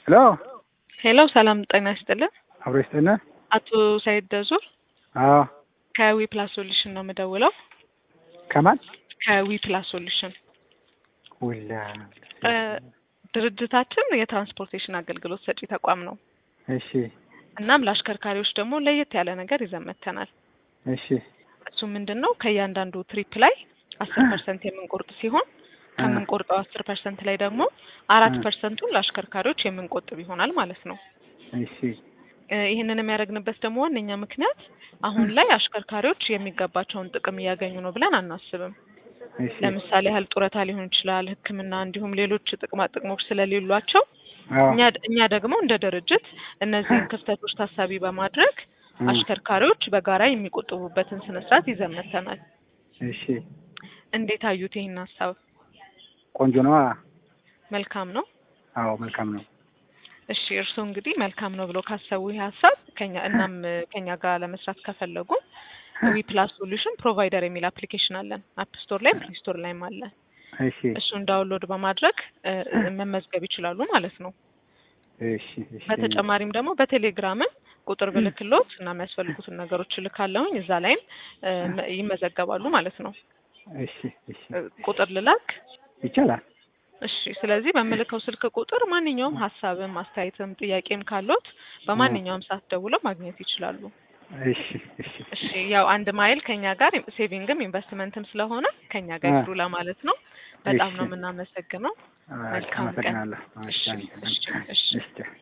ሄሎ ሄሎ ሰላም ጤና ይስጥልን። አብሮ ይስጥልን። አቶ ሰይድ ደዙር አዎ ከዊ ፕላስ ሶሉሽን ነው የምደውለው። ከማን ከዊ ፕላስ ሶሉሽን ውላ እ ድርጅታችን የትራንስፖርቴሽን አገልግሎት ሰጪ ተቋም ነው። እሺ እናም ለአሽከርካሪዎች ደግሞ ለየት ያለ ነገር ይዘን መጥተናል። እሺ እሱ ምንድን ነው ከእያንዳንዱ ትሪፕ ላይ አስር ፐርሰንት የምንቆርጥ ሲሆን ከምንቆርጠው አስር ፐርሰንት ላይ ደግሞ አራት ፐርሰንቱን ለአሽከርካሪዎች የምንቆጥብ ይሆናል ማለት ነው። እሺ እ ይህንን የሚያደርግንበት ደግሞ ዋነኛ ምክንያት አሁን ላይ አሽከርካሪዎች የሚገባቸውን ጥቅም እያገኙ ነው ብለን አናስብም። እሺ ለምሳሌ ያህል ጡረታ ሊሆን ይችላል፣ ሕክምና እንዲሁም ሌሎች ጥቅማ ጥቅሞች ስለሌሏቸው አዎ እኛ እኛ ደግሞ እንደ ድርጅት እነዚህን ክፍተቶች ታሳቢ በማድረግ እም፣ አሽከርካሪዎች በጋራ የሚቆጥቡበትን ስነ ስርዓት ይዘን መጥተናል። እሺ እንዴት አዩት ይህን ሀሳብ? ቆንጆ ነው። መልካም ነው። አዎ መልካም ነው። እሺ እርስዎ እንግዲህ መልካም ነው ብሎ ካሰቡ ይህ ሀሳብ ከኛ እናም ከኛ ጋር ለመስራት ከፈለጉ ዊ ፕላስ ሶሉሽን ፕሮቫይደር የሚል አፕሊኬሽን አለን። አፕ ስቶር ላይ ፕሌይ ስቶር ላይም አለ። እሺ እሱን ዳውንሎድ በማድረግ እ መመዝገብ ይችላሉ ማለት ነው። እሺ እሺ በተጨማሪም ደግሞ በቴሌግራምም ቁጥር ብልክሎት እና የሚያስፈልጉትን ነገሮች እልካለሁኝ እዛ ላይም እ መ- ይመዘገባሉ ማለት ነው። እሺ እሺ እ ቁጥር ልላክ? ይቻላል። እሺ ስለዚህ በምልከው ስልክ ቁጥር ማንኛውም ሀሳብም አስተያየትም ጥያቄም ካሎት በማንኛውም ሰዓት ደውለው ማግኘት ይችላሉ። እሺ እሺ እሺ ያው አንድ ማይል ከኛ ጋር ሴቪንግም ኢንቨስትመንትም ስለሆነ ከኛ ጋር አ- ይስሩ ለማለት ነው። በጣም እሺ። ነው የምናመሰግነው። አዎ፣ መልካም ቀን። አመሰግናለሁ። እሺ እሺ እሺ እሺ እሺ